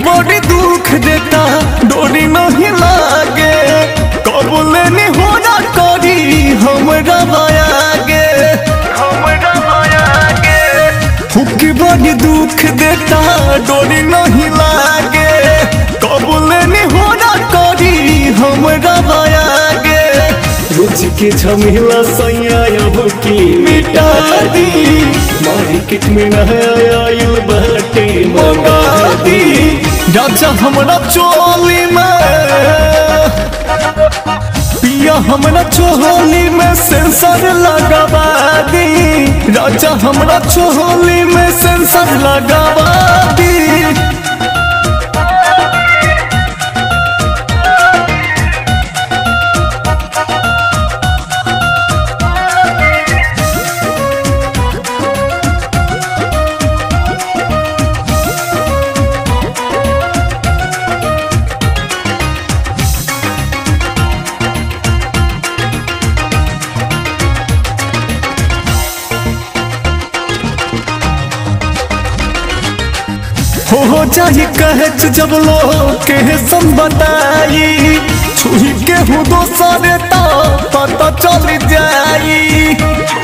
बड़ी दुख देता डोरी नहीं लागे कबूले नहीं हो ना करी हमरा मायागे हमरा मायागे हुक बड़ी दुख देता डोरी नहीं लागे कबूले नहीं हो ना करी हमरा मायागे रोज के झमेला सैया अब की मिटा दी मार्केट में नया आयल बाटे मंगा दी राजा हमरा चोली में पिया हमरा चोली में सेंसर लगावा दी राजा हमरा चोली में सेंसर लगावा दी हो जाही कहच जब लोग के सम बताई छुई के हूँ दोसर ता पता चल जाई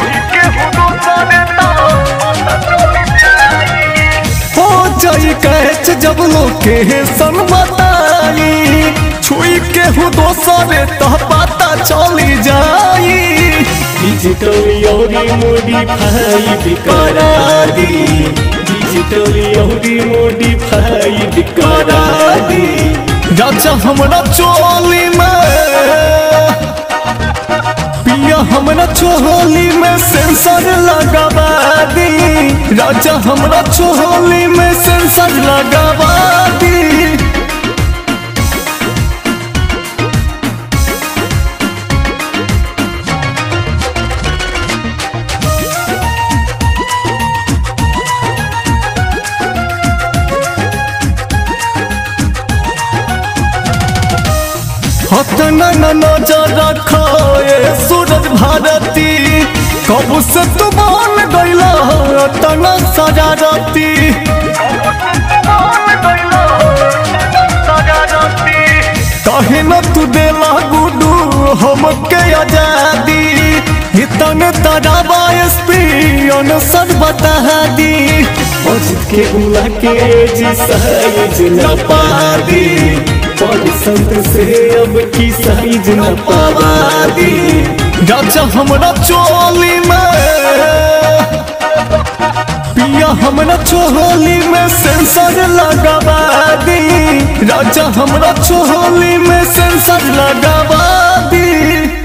हो जाई कहच जब लोग के सम बताई छुई के हूँ दोसर ता पता चल जाई डिजिटल योरी मोडी भाई करा दी डिजिटल योरी मोडी भाई करा दी राजा हमरा चोली में पिया हमरा चोली में सेंसर लगावा दी राजा हमरा चोली में सेंसर लगावा दी हतना न नजर रखो ए सूरज भारती कब से तू मान गईला तना सजारती कहे न तू देला गुडू हमके आजादी इतने तराबा एसपी अनसर बता दी मस्जिद के उला के जी साइज न पा दी पर संत से अब की साइज न पावा दी राजा हमरा चोली में पिया हमरा चोली में सेंसर लगावा दी राजा हमरा चोली में सेंसर लगावा दी